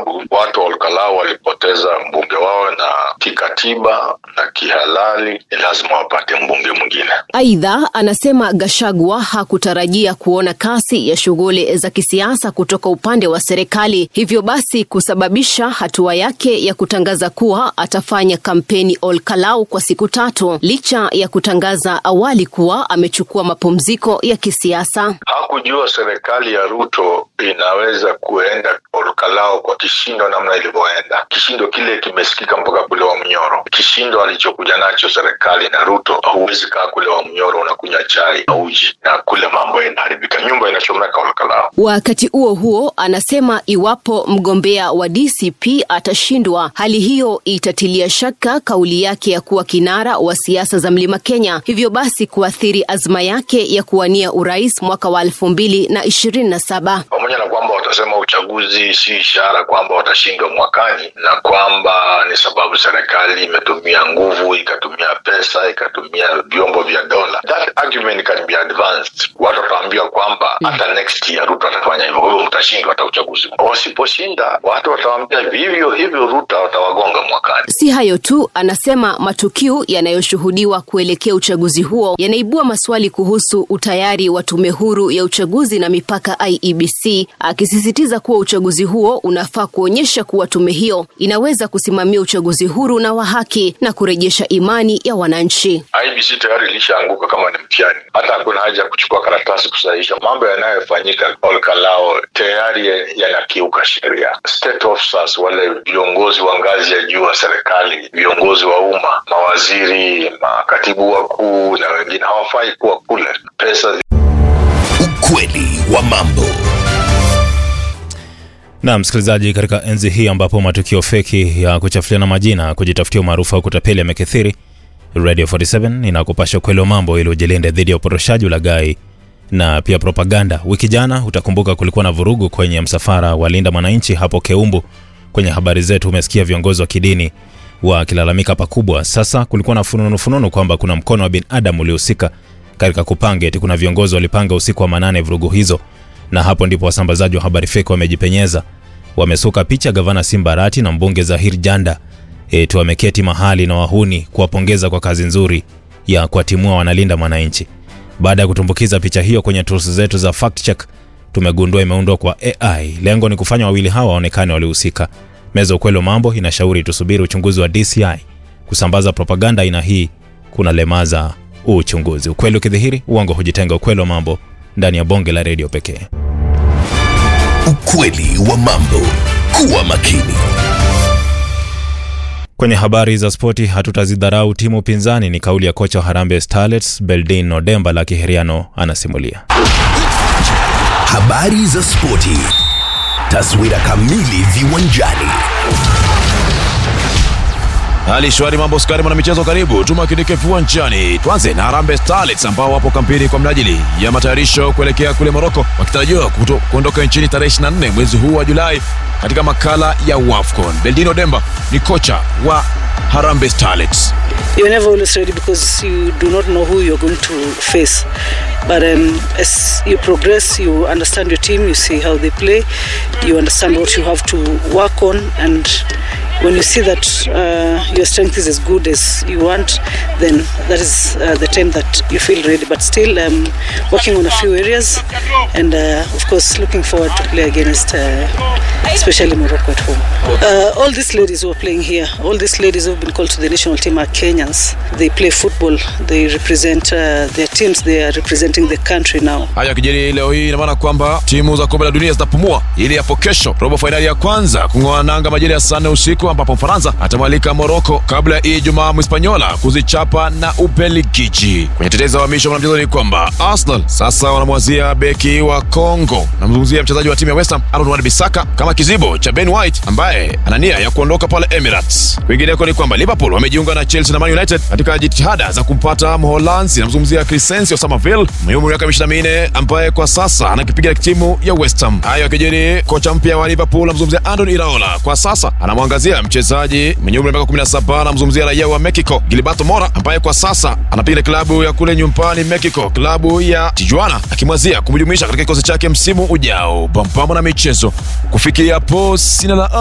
sababu watu wa Olkalau walipoteza mbunge wao, na kikatiba na kihalali ni lazima wapate mbunge mwingine. Aidha, anasema Gashagwa hakutarajia kuona kasi ya shughuli za kisiasa kutoka upande wa serikali, hivyo basi kusababisha hatua yake ya kutangaza kuwa atafanya kampeni Olkalau kwa siku tatu, licha ya kutangaza awali kuwa amechukua mapumziko ya kisiasa. Hakujua serikali ya Ruto inaweza kuenda Olkalau kwa kishindo namna ilivyoenda. Kishindo kile kimesikika mpaka kule wa Mnyoro. Kishindo alichokuja nacho serikali na Ruto, huwezi kaa kule wa Mnyoro unakunywa chai na uji na kule mambo inaharibika, nyumba inachomeka Olkalau. Wakati huo huo, anasema iwapo mgombea wa DCP atashindwa, hali hiyo itatilia shaka kauli yake ya kuwa kinara wa siasa za Mlima Kenya, hivyo basi kuathiri azma yake ya kuwania urais mwaka wa elfu mbili na ishirini na saba. Pamoja na kwamba watasema uchaguzi si ishara kwamba watashindwa mwakani, na kwamba ni sababu serikali imetumia nguvu, ikatumia pesa, ikatumia vyombo vya dola. That argument can be advanced. Watu wataambiwa kwamba hata next year Ruto atafanya hivyo, kwa hivyo mtashindwa hata uchaguzi. Wasiposhinda watu watawaambia vivyo hivyo, Ruto watawagonga mwakani. Si hayo tu, anasema matukio yanayoshuhudiwa kuelekea uchaguzi huo yanaibua maswali kuhusu utayari wa tume huru ya uchaguzi na mipaka IEBC, akisisitiza kuwa uchaguzi huo unafaa kuonyesha kuwa tume hiyo inaweza kusimamia uchaguzi huru na wa haki na kurejesha imani ya wananchi. IBC tayari ilishaanguka kama ni mtihani, hata hakuna haja ya kuchukua karatasi kusahihisha. Mambo yanayofanyika Olkalao tayari yanakiuka sheria. State officers, wale viongozi wa ngazi ya juu wa serikali, viongozi wa umma, mawaziri, makatibu wakuu na wengine hawafai kuwa kule. Pesa Ukweli wa mambo. Na msikilizaji, katika enzi hii ambapo matukio feki ya kuchafuliana majina, kujitafutia umaarufu au kutapeli yamekithiri, Radio 47 inakupasha ukweli wa mambo ili ujilinde dhidi ya upotoshaji, ulaghai na pia propaganda. Wiki jana, utakumbuka kulikuwa na vurugu kwenye msafara wa Linda Mwananchi hapo Keumbu. Kwenye habari zetu umesikia viongozi wa kidini wakilalamika pakubwa. Sasa kulikuwa na fununu fununu kwamba kuna mkono wa binadamu uliohusika katika kupanga, eti kuna viongozi walipanga usiku wa manane vurugu hizo, na hapo ndipo wasambazaji wa habari feki wamejipenyeza. Wamesuka picha gavana Simbarati na mbunge Zahir Janda eti wameketi mahali na wahuni kuwapongeza kwa kazi nzuri ya kuwatimua wanalinda mwananchi. Baada ya kutumbukiza picha hiyo kwenye tools zetu za fact check, tumegundua imeundwa kwa AI. Lengo ni kufanya wawili hawa waonekane walihusika. Meza ukweli wa mambo inashauri tusubiri uchunguzi wa DCI. Kusambaza propaganda aina hii kuna lemaza uchunguzi. Ukweli ukidhihiri, uongo hujitenga. Ukweli wa mambo ndani ya bonge la redio pekee. Ukweli wa mambo. Kuwa makini. Kwenye habari za spoti, hatutazidharau timu pinzani, ni kauli ya kocha wa Harambee Starlets Beldin Odemba la Kiheriano anasimulia. Habari za spoti. Taswira kamili viwanjani. Hali shwari, mambo skari, mwana michezo, karibu tumakinike viwanjani. Tuanze na Harambee Starlets ambao wapo kampeni kwa mnajili ya matayarisho kuelekea kule Moroko, wakitarajiwa kuto- kuondoka nchini tarehe 24 mwezi huu wa Julai katika makala ya WAFCON. Beldino Demba ni kocha wa Harambee Starlets. you're never always ready because you do not know who you're going to face. But um, as you progress, you understand your team, you see how they play, you understand what you have to work on, and when you see that uh, your strength is as good as you want, then that is uh, the time that you feel ready. But still, um, working on a few areas, and uh, of course, looking forward to play against, uh, especially Morocco at home. Uh, all these ladies who are playing here, all these ladies who have been called to the national team are Kenyans. They play football. They represent uh, their teams. They are representing the country now. Haya yakijiri leo hii, ina maana kwamba timu za kombe la dunia zitapumua ili hapo kesho robo fainali ya kwanza kung'oa nanga majira ya saa nne usiku, ambapo Mfaransa atamwalika Moroko kabla ya Ijumaa Mhispanyola kuzichapa na Ubelgiji. Kwenye tetezi za uhamisho wa mchezo ni kwamba Arsenal sasa wanamwazia beki wa Congo, namzungumzia mchezaji wa timu ya West Ham Aaron Wan-Bissaka kama kizibo cha Ben White ambaye ana nia ya kuondoka pale Emirates. Kwingineko ni kwamba Liverpool wamejiunga na Chelsea na Man United katika jitihada za kumpata Mholanzi, namzungumzia Crescencio Somerville mwenye umri wa miaka 24 ambaye kwa sasa anakipiga timu ya West Ham. Hayo yakijiri, kocha mpya wa Liverpool namzungumzia Andon Iraola kwa sasa anamwangazia mchezaji mwenye umri wa miaka 17 namzungumzia raia wa Mexico Gilberto Mora ambaye kwa sasa anapiga klabu ya kule nyumbani Mexico, klabu ya Tijuana, akimwazia kumjumuisha katika kikosi chake msimu ujao. Pampamo na michezo kufikia hapo, sina la